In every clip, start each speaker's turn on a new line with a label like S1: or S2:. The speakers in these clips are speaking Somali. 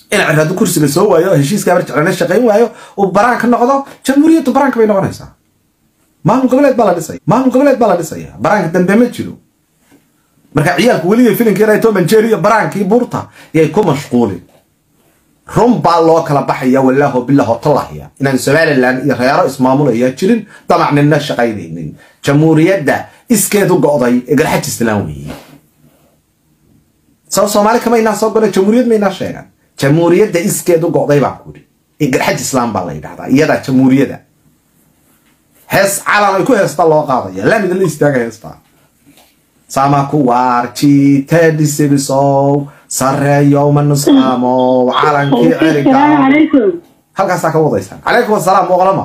S1: in cir hadduu kursiga soo waayo oo heshiiska barjeclana shaqayn waayo uu baraanka noqdo jamhuuriyaddu baraanka bay noqonaysaa maamul goboleed baa la dhisaya maamul goboleed baa la dhisaya baraanka dambe ma jiro marka ciyaalku weliga filinka inay toman jeer iyo baraankii buurta yay ku mashquulin run baa loo kala baxaya walaaho bilaho tallahya inaan somalilan iyo reero ismaamulaya jirin damacnina shaqaynaynin jamhuuriyadda iskeedu go'day ee garxaj islaan weeye soo soomaali kama inaa soo gola jamhuuriyad ma inaa sheegan jamhuuriyadda iskeedu go'day baan kuri ee garxaj islaam baa la yidhahdaa iyadaa jamhuuriyada hees calan ay ku heesta loo qaadaya laamida la istaaga heestaa sama kuwaarjitedisebisow sareeyo manusqaamow calankii ceriga
S2: عليكم
S1: halkaasaa ka wadaysaan calaykum asalaam boqolama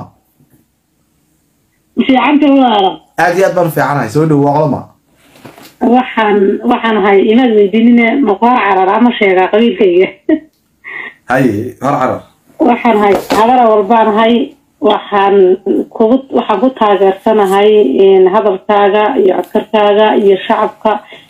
S2: في عبد الله
S1: aad iyo aad baan u fiicanahay soo dhowo boqolama
S2: waxaan waxaan ahay inaad weydiinine maqoor carar ama sheegaa qabiilkayga
S1: haye hor carar
S2: waxaan ahay habara walbaan ahay waxaan kugu waxaan ku taageersanahay hadalkaaga iyo codkarkaaga iyo shacabka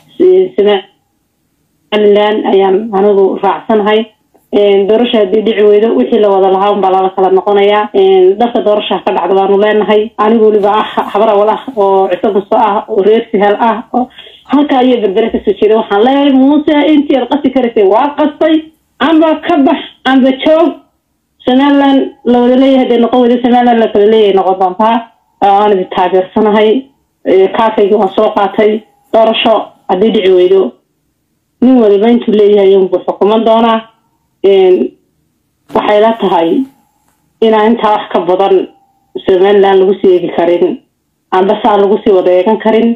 S2: somaliland ayaan anigu raacsanahay doorasha haddii dhici weydo wixii la wada lahaa unbaa lala kala noqonayaa dharka doorasha ka dhacda baanu leenahay anigu weliba ah habar awal ah oo ciso muso ah oo reer sihal ah oo halkaa iyo berbere kasoo jeeda waxaan leeyahay muuse intii ad qasi karaysay waa qastay amba ka bax amba joog somaliland la wada leeyahay dee noqon weyda somaliland la kala leeyahay noqon doontaa waan idi taageersanahay kaakaygii waan soo qaatay doorasho haddii dhici weydo nin waliba intuu leeyahay unbuu xukuman doonaa waxay la tahay inaan intaa wax ka badan somaliland lagu sii eegi karin amba saa lagu sii wada eegan karin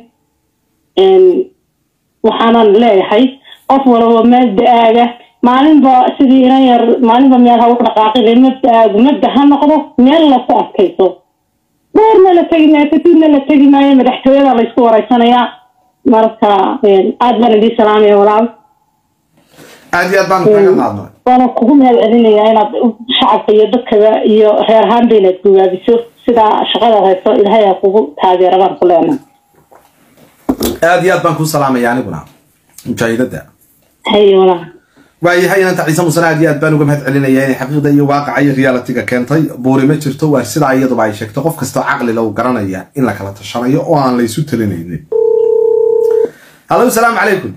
S2: waxaanan leeyahay qof walaba meel da-aaga maalinba sidii inan yar maalinba meel ha u dhaqaaqin mabda-aagu mabda ha noqdo meel laku adkayso dheerna la tegi maayo katuudna la tegi maayo madaxtooyada la isku wareysanayaa marka aad baan idii salaamaya walaal
S1: aad iyo aad baan kaga qaadnay
S2: waana kugu mahad celinayaa inaad shacabka iyo dadkaba iyo reer ahaanba inaad gugaabiso sidaa shaqada hayso ilaahay aa kugu taageera baan ku leenahay
S1: aad iyo aad baan kuu salaamaya aniguna mujaahidada
S2: haye walaal
S1: waayahay inanta ciise musane aad iyo aad baan uga mahad celinaya inay xaqiiqda iyo waaqaca iyo realitiga keentay buuri ma jirto waa sidaa iyaduba ay sheegto qof kastoo caqli lagu garanaya in la kala tashanayo oo aan la isu talinaynin hallo salaamu calaykum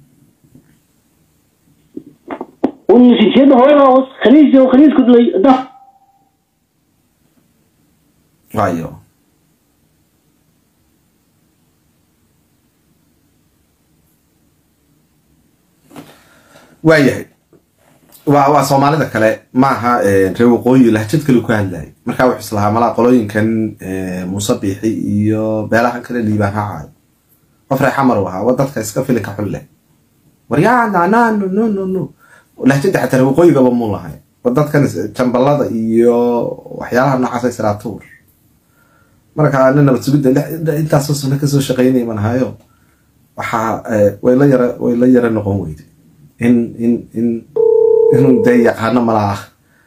S3: ونسيتي هو خليج خليج كدلي ده
S1: waayo waayahay waa waa soomaalida kale maaha reer waqooyi lahjad kale ku hadlayay markaa wuxuu islahaa malaa qolooyinkan muuse biixi iyo beelahan kale liibaan hacaayo qof reer xamar u ahaa wa dadka iska filinka xun leh waryaana na no no no no lahjada xataa reer waqooyigaba muu lahay wa dadkan jambalada iyo waxyaalaha noocaas siraatuur marka nin nabad sugidda intaasoo sano kasoo shaqeynaya manahayo waxaa way la yara way la yara noqon weyday in in in inuu dee yaqaano malaa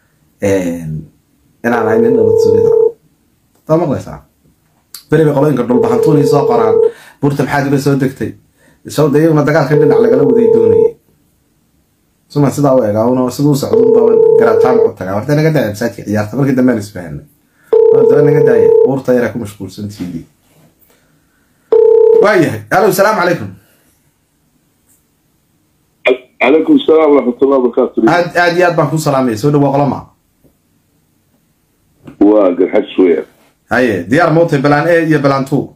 S1: inaan ahay nin nabad sugida taa maqlaysaa beri bay qolooyinka dhulbahantuunay soo qoraan buurta maxaad iba soo degtay soo de iyaguna dagaalka dhinac lagala waday doonayay suma sidaa u egaa una siduu socdo unbaa garataan u tagaa horta naga daaya masaajidka ciyaarta markii dambe aan isfahanay daba naga daaya buurta yaraa ku mashquulsan tv waayahay alo salaamu calaykum
S4: عليكم السلام ورحمة الله وبركاته
S1: aad aad iyo aad baan ku salaamaya soo dhawo qolama
S4: واقل حد شوية
S1: haye diyaar mootay balaan a iyo balaan two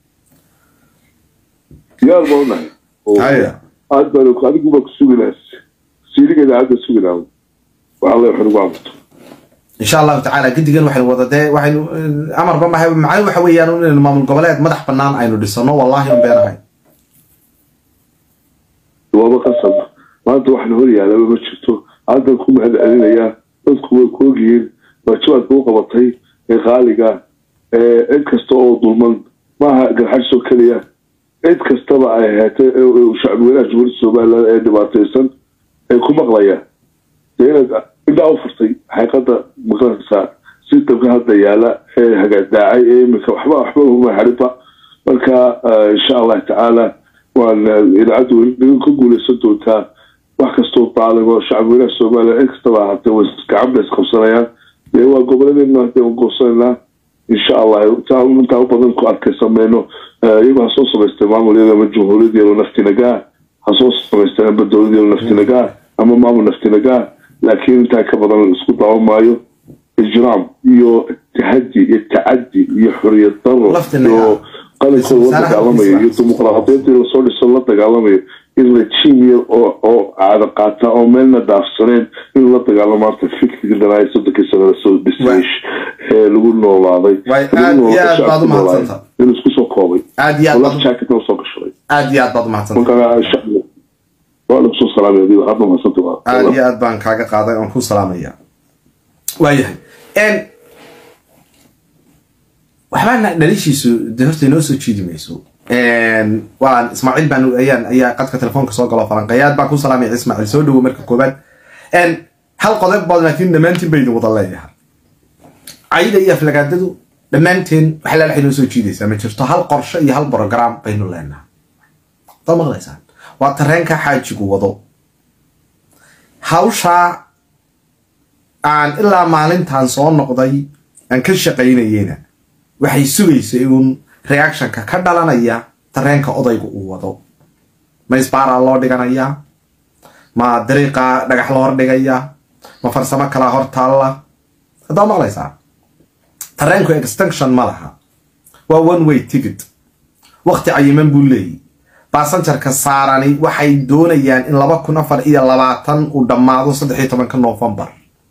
S4: يا الله
S1: haye
S4: هذا لو كان يقول لك سوي ناس سيري كذا هذا سوي ناس والله يحرق عمته
S1: insha allahu tacaala gedigan waxaynu wada dee waxaynu amarba mahay macani waxa weeyaan inaynu maamul goboleed madax banaan aynu dhisano wallahi un beenahay
S4: waaba qasab maanta waxna hor yaalaba ma jirto haddan ku mahad celinayaa dadku way ku ogyihiin waajibaad kuu qabatay ee qaaliga ee cid kasta oo dulman maaha garxajsoo keliya cid kastaba ay ahaatay shacbweynaha jumhuuriyadda somaliland ee dhibaataysan ee ku maqlayaan dee inaad indhaa u furtay xaqiiqada maqanaysaa sistamka hadda yaala ee hagaadaacay ee iminka waxba waxba uma harinba marka insha allah tacaala waan idaacaddu naga ka guuleysan doontaa wax kastoo daaligo shacabweynaha soomaaliya in kastaba ahaatee way gacan bay isqabsanayaan dee waa goboladeenna hadee waan goosanaynaa insha allah intaa intaa u badan ku arkay sameyno iyagoo ha soo samaystay maamul iyada ama jumhuuriyad yalo naftinagaa ha soo samaysteen amba dowlad yalo naftinagaa ama maamul naftinagaa laakiin intaa ka badan isku daawan maayo ijraam iyo tahadi iyo tacadi iyo xoriyad daro iyo qalinkooda la dagaalamayo iyo dimuqraadiyadii lasoo dhiso la dagaalamayo in regime yar oo oo caado qaata oo meelna daafsaneen in la dagaalamo maanta fikriga dhanaayo soddonkii sana lasoo dhisay ee lagu noolaaday in isku soo koobay
S1: aad iyo aad
S4: jacket usoo gashaday
S1: aad iyo aad baad umahadsantay
S4: marka waa lagu soo salaamay adiga hadda mahadsanta
S1: aad iyo aad baan kaaga qaaday oon ku salaamaya waayahay waxbaa dhalishiisu de horta inoo soo jiidi mayso waan ismaaciil baan ayaan ayaa qadka telefoonka soo galo falanqeyaad baan ku salaamaya ismaaciil soo dhawo marka koobaad hal qodob baad laakiin dhammaantiin baynu wada leeyahay cayda iyo aflagaadadu dhammaanteen wax laala inoo soo jiidaysaa ma jirto hal qorshe iyo hal program baynu leenahay dad maqlaysaan waa tareenka xaajigu wado hawshaa aan ilaa maalintan soo noqday aan ka shaqaynayena waxay sugaysay uun reactionka ka dhalanaya tareenka odayga uu wado ma isbaaraa loo dhiganayaa ma dariiqa dhagax loo hordhigayaa ma farsamo kalaa hor taalla haddaa maqlaysaa tareenku extinction ma laha waa one way ticket waqti cayiman buu leeyahy baasanjarka saarani waxay doonayaan in laba kun afar iyo labaatan uu dhammaado saddex iyo tobanka novembar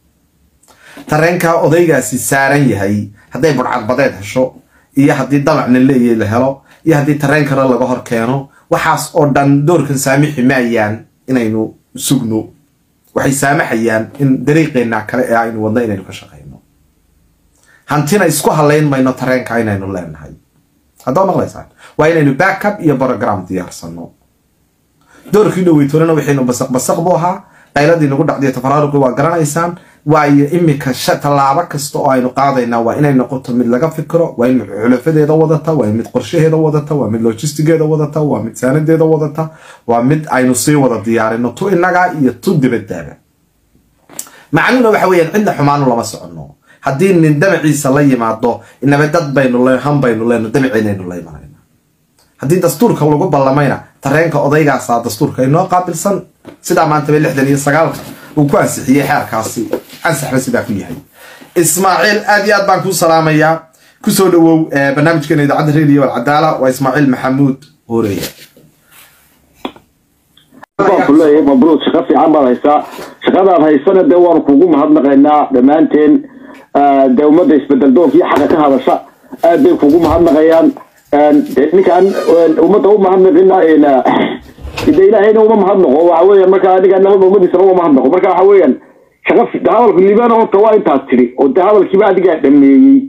S1: tareenka odaygaasi saaran yahay hadday budhcadbadeed hesho iyo haddii dabacna leeyahay la helo iyo haddii tareen kale laga hor keeno waxaas oo dhan doorkan saamixi maayaan inaynu sugno waxay saamaxayaan in dariiqeenna kale ee aynu wadno inaynu ka shaqayno hantina isku halayn mayno tareenka inaynu leenahay haddaa maqlaysaan waa inaynu backup iyo program diyaarsano doorkii dhoweytoonana waxaynu basaq basaq buu ahaa qayladii nagu dhacdiyo tafaraaruqi waa garanaysaan waayo imika tallaabo kasta oo aynu qaadaynaa waa inay noqoto mid laga fikiro waa in mid xulafadeeda wadata waa mid qorshaheeda wadata waa mid logistigeeda wadata waa mid saanadeeda wadata waa mid aynu sii wada diyaarino tu inagaa iyo tu dibadaaba macnuhuna waxa weeyaan cidna xumaanu lama soconno haddii nin damaciisa la yimaado inaba dad baynu han baynu leyno damaceynaynu la imanayna haddii dastuurka lagu ballamayna tareenka odaygaasaa dastuurka inoo qaabilsan sidaa maantaba lixdan iyo sagaalka uu ku ansixiyey xeerkaasi ansaxna sidaa ku yahay ismaaciil aad iyo aad baan kuu salaamayaa kusoo dhawow barnaamijkeena idaacadda radio alcadaala waa ismaaciil maxamuud horeya
S3: kuleeyahay mabruud shaqo fiican baad haysaa shaqadaad haysana dee waanu kugu mahadnaqaynaa dhammaanteen dee ummadda isbedel doonkiiyo xaqa ka hadasha aad bay kugu mahadnaqayaan de ninkaan ummadda u mahadnaqina de ilaahayna uma mahadnaqo waxa weeyaan marka aniga nabada ummadiisana uma mahadnaqo marka waxa weeyaan shaqa de hadalku liibana horta waa intaas tiri oo de hadalkiiba adigaa dhameeyey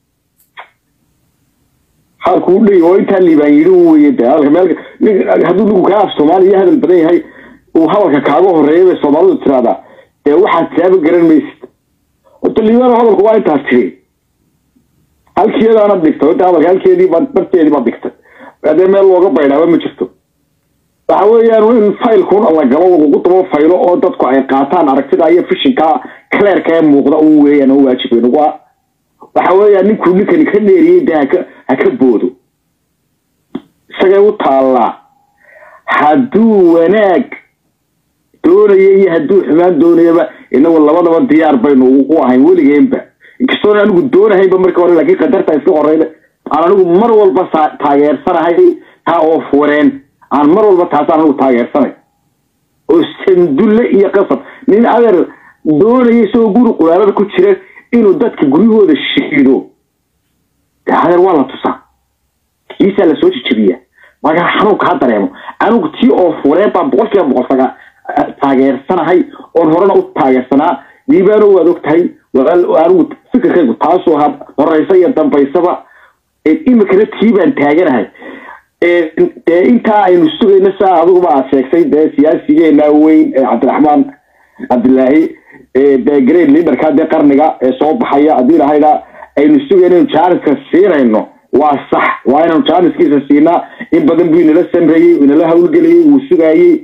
S3: hadalku u dhey oo intaa liibaan yidhi u weye de hadalka meel hadduu ninku kaa af soomaaliya hadal badan yahay uu hadalka kaaga horeeya bay soomaalidu tiraahdaa dee waxaad tilaaba garan maysid horta liibana hadalku waa intaas tiri halkeedaana dhigtay horta hadalka halkeedii baa barteedii baad dhigtay adee meel looga baydhaaba ma jirto waxa weeyaan in faylkun la galo lagu dabo faylo oo dadku ay qaataan aragtida iyo fishinka cleerka ee muuqda u weeyaan oo waajibeen waa waxa weeyaan ninkuu ninkani ka dheeriyey dee haka ha ka boodo isagay u taallaa hadduu wanaag doonaya iyo hadduu xumaan doonayaba inagu labadaba diyaar baynu u ahayn weligeenba inkastoona anigu doonahaynba markii hore laakiin qadarta iska horeyda aan anigu mar walba taageersanahay taa oo fureen aan mar walba taasaan anigu taageersanay oo sandulle iyo qasab nin adeer doonaya isagoo guri quraarada ku jira inuu dadka guryahooda shiido adeer waa la tusaa kiisaa lasoo jijabiyaa markaa xanuunka ha dareemo anigu tii oo fureen baa boqol kiiba boqol saga taageersanahay oon horena u taageersanaa diibaano waad og tahay anigu fikirkaygu taasoo ha horeysa iyo dambaysaba imikana tii baan taaganahay dee intaa aynu sugayno saa adiguba aad sheegtay dee siyaasigeena weyn ee cabdiraxmaan cabdilaahi dee great leaderka dee qarniga ee soo baxaya haddii lahayda aynu sugayno inu jaaniska siinayno waa sax waa inaynu jaaniskiisa siinaa in badan buu inala samreeyey inala hawlgelayey wuu sugaayey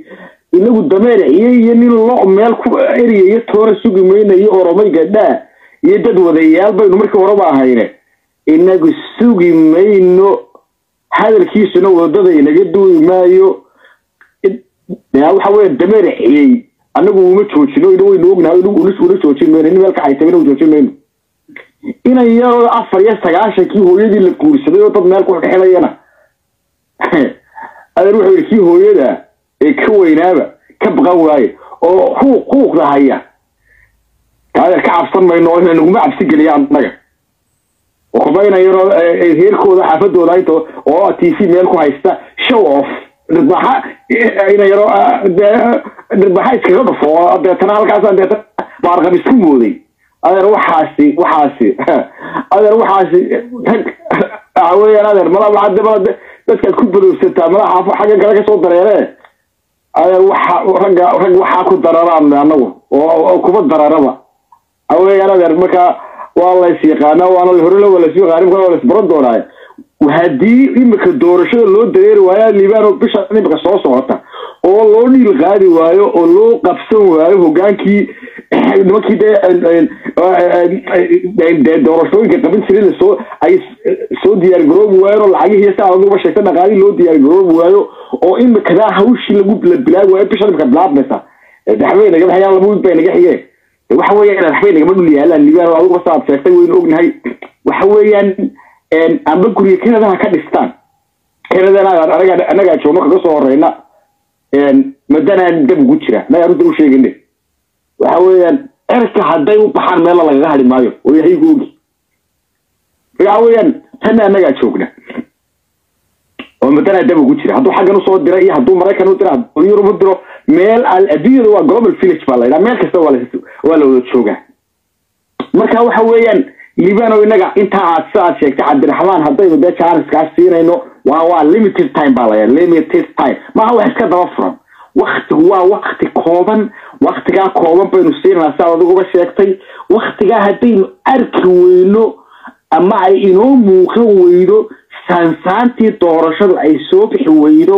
S3: inagu dameerciye iyo nin lo meel ku eriya iyo toona sugi mayna iyo oromay gadhaa iyo dad wadayaal baynu markii horeba ahayne inagu sugi mayno hadalkiisuna wadada inaga duwi maayo waxa weya dameerciyey anagu uma joojino ina waynu ognahay una joojin mayno nin meel ka haytay ina joojin mayno inan yaroo afar iyo sagaashankii hooyadii la guursaday oo dad meel ku xidxilayana adeer wuxuu yidhi kii hooyada ee ka weynaaba ka baqan waaye oo xuuq xuuqda haya adeer ka cabsan mayno ina naguma cabsi geliya annaga kuba inan yaroo reerkooda xaafadooda inta oo t v meel ku haysta show off dhirbaxa inan yaroo dhirbaxa iskaga dhufo deetana halkaas deetana baarqab isku mooday adeer waxaasi waxaasi adeer waxaasi rag waxa weeyaan adeer malaa hadda malaa dadkaad ku badowsataa malaa xaafo xagga kale kasoo dareeree adeer waxa ragga rag waxaa ku dararaan anagu oo kuba dararaba waxa weeyaan adeer markaa waa lays yaqaana waana horela waa lays yaqaana imika waa lays baran doonaaye haddii imika doorashada loo dareeri waayo liibano bisha imika soo socota oo loo dhiil qaadi waayo oo loo qabsan waayo hogaankii nimankii dee doorashooyinka qabin jiray lasoo ay soo diyaar garoobi waayeen oo lacagihii saa aduba sheegta dhaqaalihii loo diyaar garoobi waayo oo imikadaa hawshii lagu bilaabi waayo bisha imika bilaabmaysa waxbay naga baxayaan laba wiig bay naga xigeen waxa weeyaan waxbay nagama dhul yaalaan liibano aduba saaad sheegtay waynu ognahay waxa weeyaan amba guriga kanadaha ka dhistaan kanadana anaga anagaa joogno kaga soo horeyna madanaan dab ugu jira anaga runta u sheegine waxa weeyaan cerka hadday u baxaan meella lagaga hadhi maayo oo yahaygu ogi waxa weeyaan tanna anagaa joogna oo madanaa dab ugu jira hadduu xaggan usoo dira iyo hadduu maraykan u dira hadduu yurub u diro meel adduunyada waa global village baa la yidhaha meel kasta waa waa la wada joogaa marka waxa weeyaan libano inaga intaa aad sidaad sheegtay cabdiraxmaan haddaynu dee janiskaas siinayno waa waa limited time baa laya limited time maaha wax iska daba furan waktigu waa wakti kooban waktigaa kooban baynu siinanaa siaad adigu uga sheegtay waktigaa haddaynu arki weyno ama ay inoo muuqan weydo saansaantii doorashadu ay soo bixi weydo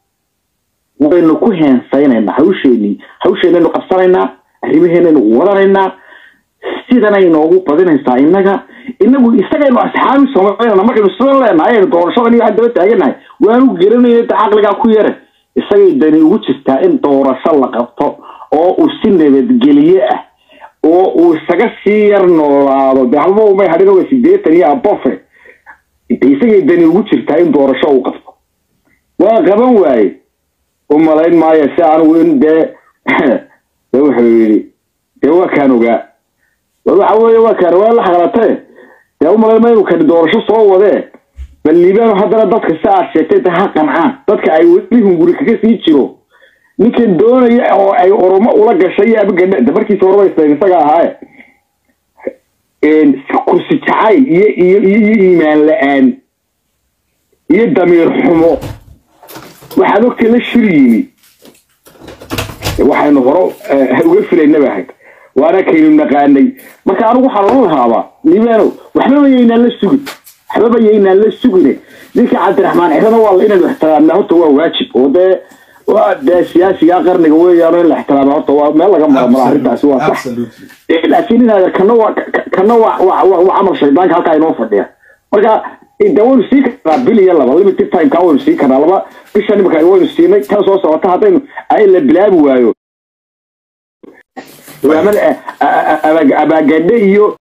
S3: waynu ku heensaynayna hawsheenii hawsheenaynu qabsanaynaa arrimaheenaynu wadanaynaa sidanay noogu badinaysaa inaga inagu isagaynu asxaabi samaynana markaynu sidan leenahay aynu doorashadan iyo waxaan daba taaganahay waanu gelinayna da caqligaa ku yare isagay dani ugu jirtaa in doorasho la qabto oo uu si nabadgelye ah oo uu isaga sii yar noolaado de halba umay hadhin oga sideetan iyo abofe isagay dani ugu jirtaa in doorasho uu qabto waa qaban waaye u malayn maayo si anigu in dee de wuxuu yidhi dee waa kaan ogaa waxa weeye waa kaan waa la xaqlatee dee umalayn maayo kani doorasho soo wadee bal liibano haddana dadka si aad sheegtay de ha qancaan dadka ay weli hunguri kaga sii jiro ninkan doonaya oo ay oromo ula gashay iyo abagandha de markiisa horeba islan isaga ahaaye kursi jacayl iyo iyo iyo iimaan la-aan iyo damiir xumo waxaad ogtay la shir yimi waxaynu horo uga filaynaba ahayd waana kaynu naqaanay marka anigu waxaa lala lahaabaa liibano waxbaba yaynaan la sugin waxbaba yaynaan la sugine ninka cabdiraxmaan cirana waa inaynu ixtiraamna horta waa waajib oo dee waa dee siyaasiga qarniga weeyaan in la ixtiraama horta waa meel laga mara mara arrintaasi waa sax laakiin inaad kana waa kana waa waa camal shaydaanka halkaa inoo fadhiya marka de waynu sii karnaa bil iyo laba limited timeka waynu sii karnaa laba bisha nimika waynu siinay tan soo socota haddaynu ay la bilaabi waayo abaagadhe iyo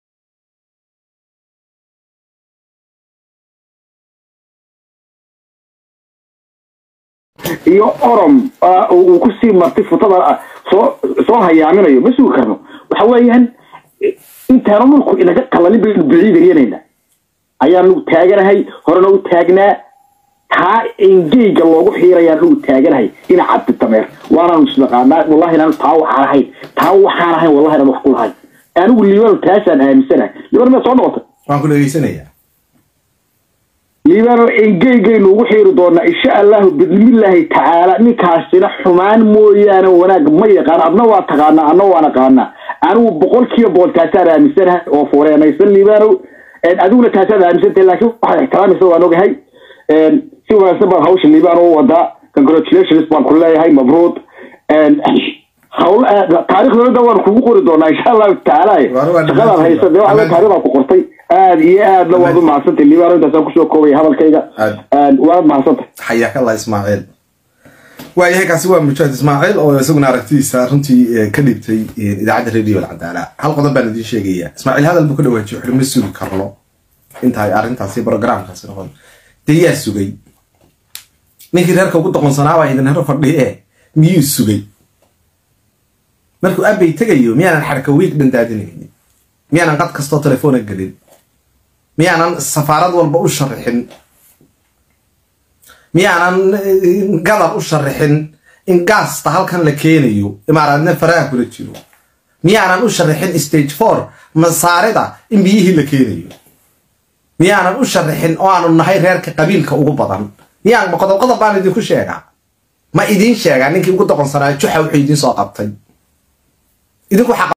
S3: iyo orom uu kusii martay futada soo soo hayaaminayo ma sugi karno waxa weeyaan intaanu dhulku inaga qalalin baynu biciidayanayna ayaanu taaganahay horena u taagnaa taa engeyga loogu xiirayaan ugu taaganahay ina cabdi dameer waanaanu isnaqaanaa wallahi inaanu taa waxaan ahayn taa waxaan ahayn wallahi inaan wax ku lahayn anigu liibano taasaan aaminsanahay liibano miyaad soo noqotay
S1: waan ku dhegeysanaya
S3: liibano engeygaynu ugu xiiri doonaa insha allahu bidnimillaahi tacaala ninkaasina xumaan mooyaane wanaag ma yaqaan adna waa taqaanaa adna waa naqaanaa anigu boqolkiiba boqol taasaan aaminsanahay oo fureenaysan liibano adiguna taasaad aaminsantahay laakiin waxaad ixtiraamaysa waan ogahay si wanaagsan baad hawsha liibano u wadaa congratulations baan ku leeyahay mabruud hawl taariikhdooda waan kugu qori doonaa insha allahu tacaala
S1: Waar waa
S3: shaqadaad haysa dee waxaa taariikhdaa ku qortay aad iyo aadna waad u mahadsantay liibaan intaasaan kusoo koobaya hadalkayga waad mahadsantay
S1: xayaak allah ismaaciil waayahay kaasi waa mujaahid ismaaciil oo isaguna aragtidiisa runtii ka dhibtay idaacadda radio alcadaala hal qodob baan idiin sheegaya ismaaciil hadal buu ka dhawaajiyo wuxuu ma sugi karno inta ay arrintaasi programkaasi noqon dee yaa sugay ninkii reerka ugu doqonsanaa baa idin hero fadhiye miyuu sugay markuu abay tegayo miyaanan xarka wiig dhandaadinaynin miyaanan qad kastoo telefoona gelin miyaanan safaarad walba u sharixin miyaanan gadar u sharixin in gaasta halkan la keenayo imaaraadna faraha kula jiro miyaanan u sharixin stage four masaarida in biyihii la keenayo miyaanan u sharixin oo aanu nahay reerka qabiilka ugu badan miyaan qodob qodob baan idinku sheegaa ma idiin sheegaa ninkii ugu doqonsanaa juxa wuxuu idiin soo qabtay idinku